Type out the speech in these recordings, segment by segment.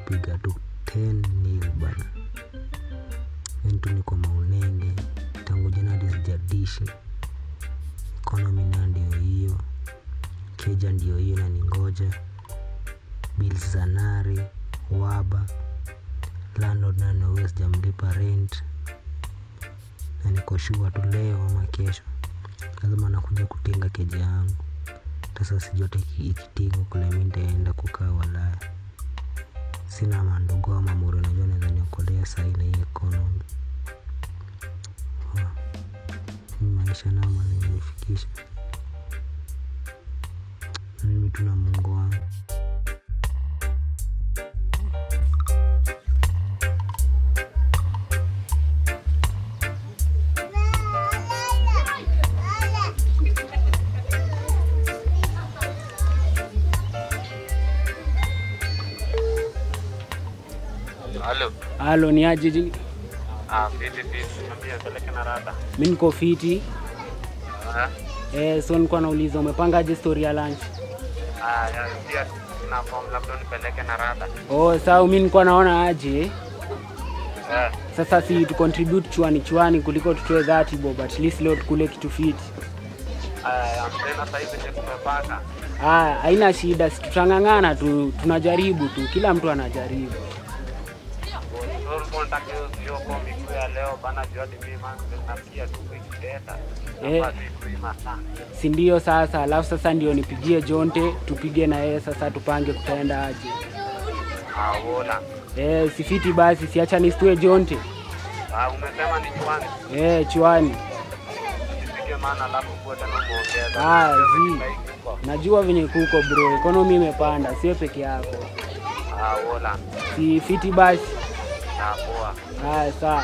kupiga tu 10 nil bana yani tu niko maunenge tangu jana hadi sijadishi economy nayo ndio hiyo keja ndio hiyo na ningoja bills za nari waba landlord nayo ndio huyo sijamlipa rent na niko shua tu leo ama kesho lazima nakuja kutinga keja yangu sasa sijote ikitinga kule mi nitaenda kukaa walaya sina mandugu ama muru najua naweza niokolea sahii na hii economy Wa. Hii maisha nao manimenifikisha mimi tuna mungu wangu Halo. Halo, ni aje? ji- Ah, fiti fiti. Niambia peleke na rada. Mi niko fiti Ah, eh, so nilikuwa nauliza umepangaje story ya lunch? ah, ya pia sina form labda nipeleke na rada. Oh, sawa, mi nilikuwa naona aje Eh, sasa si tu contribute chwani chwani kuliko tutoe dhati bob, at least leo tukule kitu fiti. ah, tena sasa hivi ndio tumepaka. Ah, haina shida, si tutang'ang'ana tu, tunajaribu tu, kila mtu anajaribu. So ulikuwa unataka hiyo sio komi kuu ya leo bana juu hadi mimi man nasikia tu kuiteta. Eh. Hapa si kuima sana. si ndio? Sasa alafu sasa ndio nipigie Jonte tupige na yeye sasa, tupange kutaenda aje. Ah, wola. Eh, si fiti basi, siacha nistue Jonte Ah, umesema ni chwani. eh, chwani. Sipige maana alafu kwa tena muongeza. Ah, zi. Huko. Najua venye kuko bro, ekonomi imepanda, sio peke yako. Ah, wola. Si fiti basi. Ah, poa. Haya, sawa.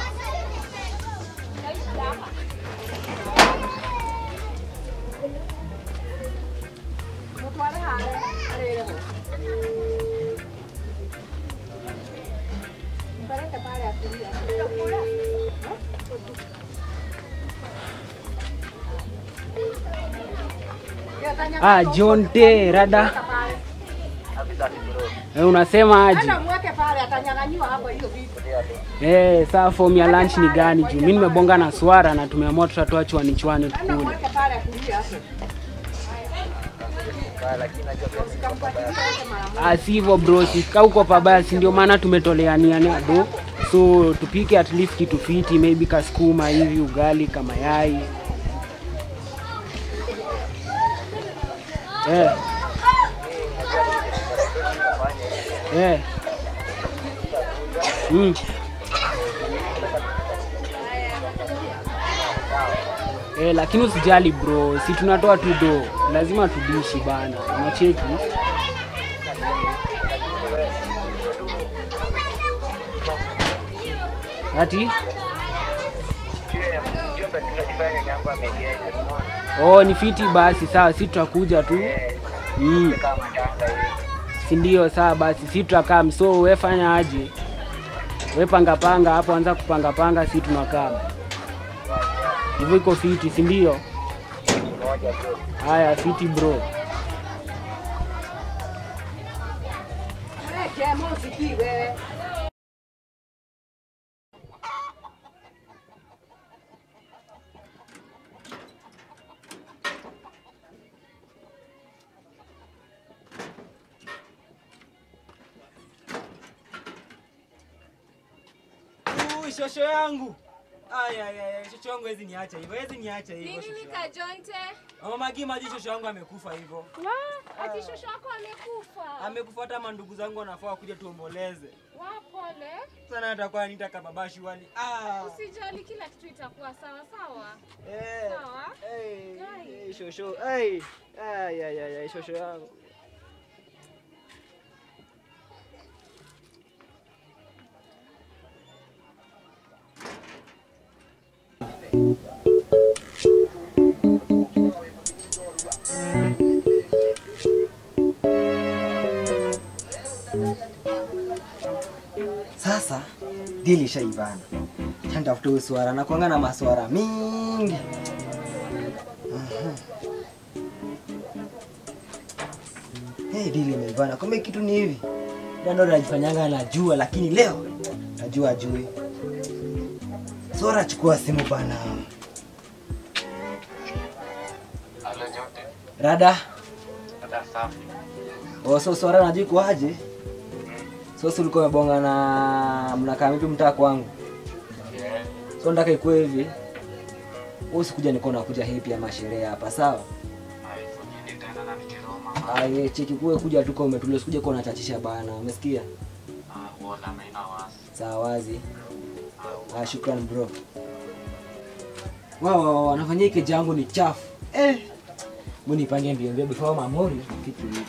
Ah, Jonte rada. Kabisa ni bro. Eh, unasema aje? mweke pale atanyang'anyiwa hapo hiyo vitu. Eh, saa form ya lunch ni gani juu? Mimi nimebonga na swara na tumeamua tutatoa chwani chwani Ana tukule. mweke pale akulia hapo. Ah, si hivyo bro, sika huko pabaya, si ndio maana tumetoleania do. So tupike at least kitu fiti, maybe kasukuma hivi, ugali kama yai. Eh. Eh. Mm. Eh, lakini usijali bro, si tunatoa tu do, lazima tudishi bana, unacheki ati oh, ni fiti basi, sawa, si tutakuja tu mm. si ndio? Sawa basi, si tutakaa. So we fanya aje, we panga panga hapo, anza kupanga panga, si tunakaa hivyo, iko fiti, si ndio? Haya, fiti bro. Mweke mosikiwe. Ui, shosho yangu. Ay, ay, ay, shosho yangu hezi niacha hivyo, hezi niacha hivyo. Nini shosho yangu. Kajonte? Mama Magi maji shosho yangu amekufa hivyo. Wa, ati shosho wako amekufa. Amekufa hata mandugu zangu wanafaa kuja tuomboleze. Wa, pole. Sana atakuwa nitaka babashi wali. Ah. Usijali, kila kitu itakuwa sawa sawa. Eh. Sawa. Hey, Gai. hey, shosho. Hey. Ay, ay, ay, ay, shosho yangu. Sasa dili shaivana, chantafuta uswara na kuanga na maswara mingi. Mhm. Hey, dili imeivana, kumbe kitu ni hivi. Ila ndo anajifanyanga anajua, lakini leo najua ajui. Sora, chukua simu bana. Halo Jote. Rada. Dada safi. Oh, so Sora najua iko aje? So si ulikuwa umebonga na mnakaa vipi mtaa kwangu? Yeah. So nataka ikuwe hivi. Wewe usikuja niko nakuja happy ama sherehe hapa, sawa? Ai, kujini tena na nikiroma. Aye, cheki kuwe kuja tu kwa umetulia, usikuje kwa unachachisha bana. Umesikia? Ah, wala maina wasi. Sawa wazi. Ah, Ah, shukran bro. Wao wao wanafanyia hiki jangu ni chafu. Eh. Mbona nipange mbio mbio before mamori kitu hiki.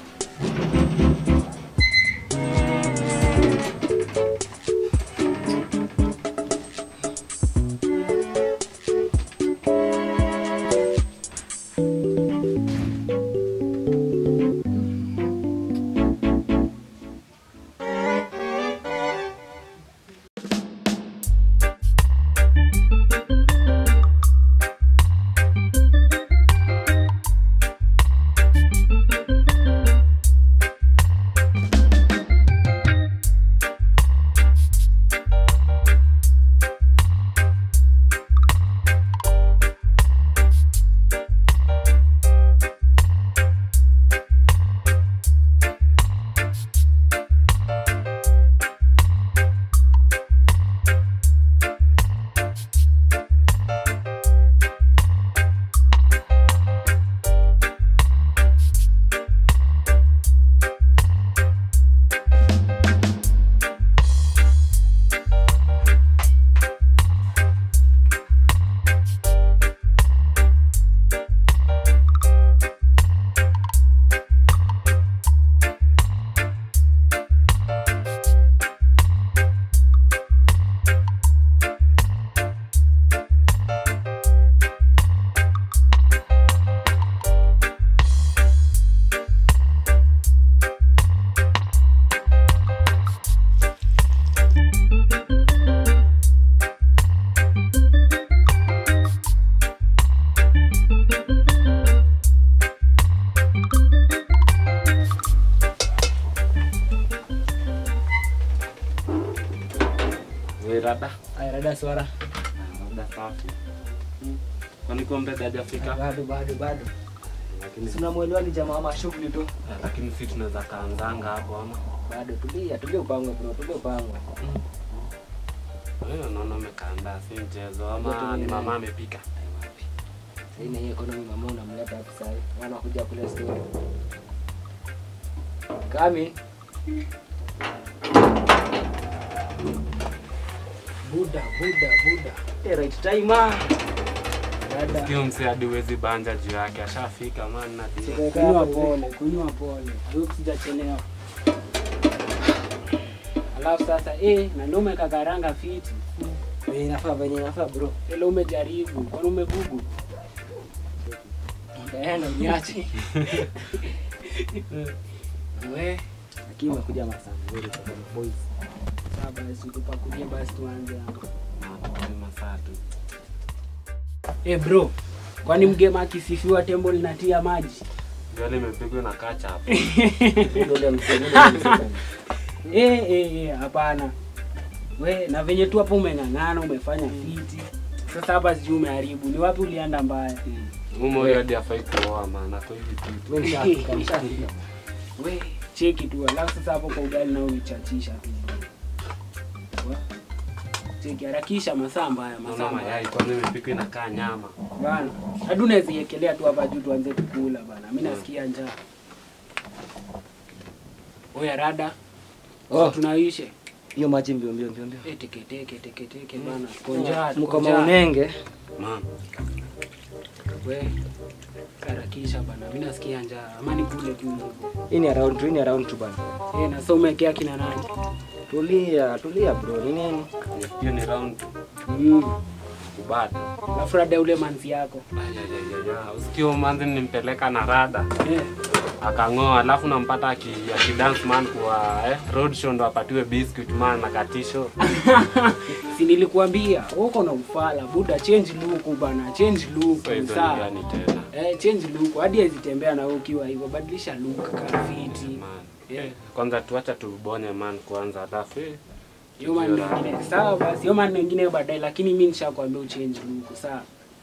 we rada. Aya, rada swara. Dada safi. Kwani kombe hajafika? Bado bado bado. Lakini Si unamwelewa ni jamaa wa shughuli tu. lakini si tunaweza kaanzanga hapo ama. Bado tulia, tulia upangwe bro, tulia upangwe. Wewe unaona umekaandaa si mchezo ama Yote ni ni mama nani? amepika? Sasa hii ni economy mama unamleta hapo sasa. Maana kuja kule story. Kami. Buda, buda, buda. Eh, right time ah. Dada. Sio mse hadi huwezi banja juu yake ashafika man na dia. Kunywa pole, kunywa pole. Huyu sijachelewa. Alafu sasa eh, na ndio umekakaranga fiti. Venye inafaa, venye inafaa bro. Ile umejaribu, kwani umegugu? Ndaenda niache. We, Lakini umekuja masaa mzuri kwa boys. sasa basi tupakulie basi tuanze hapo. Ni masaa tu. Eh bro, kwani mgema akisifiwa tembo linatia maji? Ndio limepigwa na kacha hapo. Ndio ile msemo ndio msemo. Eh, eh, eh, hapana. We, na venye tu hapo umeng'ang'ana, umefanya fiti. Sasa hapa sijui umeharibu. Ni wapi ulienda mbaya? Mumo huyo hadi afai kuoa maana kwa hivi tu. Mimi nishafika, nishafika. We, cheki tu. Alafu sasa hapo kwa ugali na ulichachisha tu. Wa? Cheki, harakisha masaa mbaya, masaa Naona mbaya. mayai kwani imepikwa inakaa nyama. Bana, hadi unaweza iekelea tu hapa juu tuanze kukula bana. Mimi nasikia njaa. Oya rada. Oh. Tunaishe. Hiyo maji mbio mbio mbio mbio. Eh, teke teke teke teke bana. Tuko njaa. tuko Mko njaa. maunenge. Man, We, harakisha bana. Mimi nasikia njaa. Ama nikule tu hivyo. Hii ni around tu, hii ni around tu bana. Eh, na so umekea kina nani? Tulia, tulia bro. Ni nini? hiyo ni round Mm. kubada. Alafu rada ule manzi yako. Ayayayaya, usikio manzi nimpeleka na rada Eh. akang'oa, alafu nampata aki- akidance man kwa eh, road show ndo apatiwe biscuit man na katisho. si nilikuambia uko na ufala buda change look bana change look So hizo ni sawa gani tena? Eh, change look. Hadi azitembea na wewe ukiwa hivyo. Badilisha look kama fiti. Man. Eh. Kwanza tuacha tubonye man kwanza alafu eh, Hiyo maneno mengine. Sawa basi. Hiyo maneno mengine baadaye lakini mimi nishakwambia uchange look. Sawa.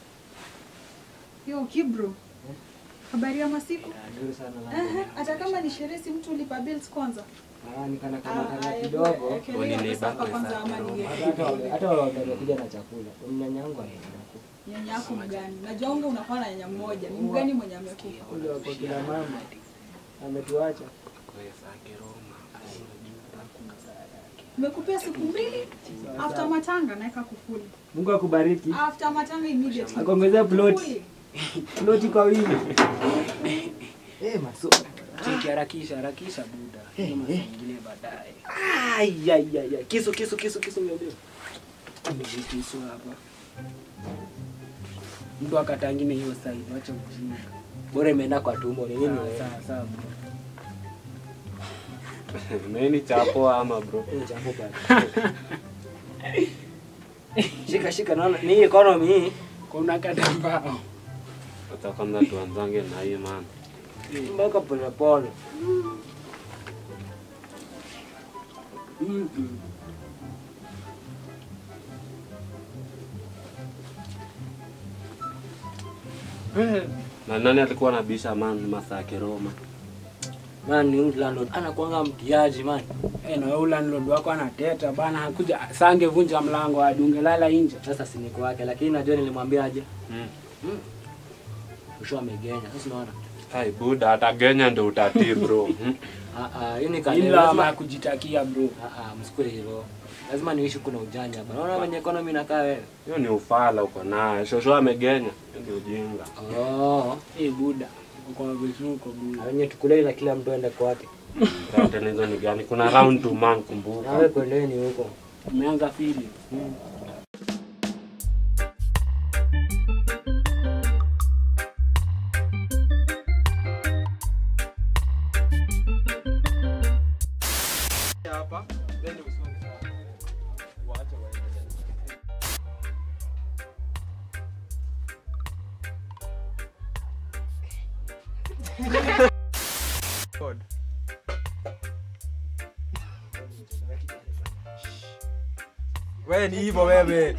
Yo, Kibro. Habari ya masiku? Nzuri sana Aha, hata kama ni sherehe si mtu ulipa bills kwanza. Ah, nikana Ah, kama kama eh, kidogo. ekelea Unini pesa hapa bako kwanza sana. ama niwe. Hata wale- hata wale wamekuja na chakula. Nyanya yangu anaenda Nyanya yako mgani? Najua unga unakuwa na nyanya mmoja. Ni mgani mwenye amekufa? Ule wako kila mama. Ametuacha. Nimekupea siku mbili after matanga naweka kufuli. Mungu akubariki. After matanga immediately. Akuongezea plot. Kufuli. Ploti kwa wingi. Eh, maso. Cheki harakisha, harakisha buda. Hiyo mambo mengine baadaye. Ai ai ai. ai. Kisu kisu kisu kisu niambie. Nimekisu hapa. Mtu akatangine hiyo side, wacha ujinga. Bora imeenda kwa tumbo ni nini? Sawa, wewe? sawa, sawa. bro. nini chapo ama bro? Eh, jambo bana. Shika shika naona ni economy hii. Kuna kata mbao. Acha kwanza tuanzange na hii man. Mpaka pole pole. Mm-mm. Na nani alikuwa anabisha man Masake Roma? Man ni huyu landlord anakuanga mtiaji man. Eh, na wewe landlord wako anateta bana, hakuja sange vunja mlango hadi ungelala nje. Sasa si niko wake lakini najua nilimwambia aje. Mm. Mwisho amegenya. Sasa unaona? Hai buda atagenya ndo utatii bro. Mm. Ah ah, hii ni kanuni. Ila ama Lazima ya kujitakia bro. ah ah, msikue hivyo. Lazima niishi kuna ujanja bana. Unaona venye economy inakaa wewe. Hiyo ni ufala uko naye. Shosho amegenya. Hiyo ni ujinga. Oh. Eh, buda. Uko vizuri buda. Na wenye tukuleni na kila mtu aende kwake. Tena hizo ni gani? Kuna round to man kumbuka. Nawe kwendeni huko. Umeanza fili. Wewe ni hivyo wewe.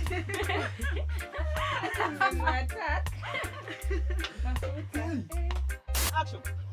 Attack. Action.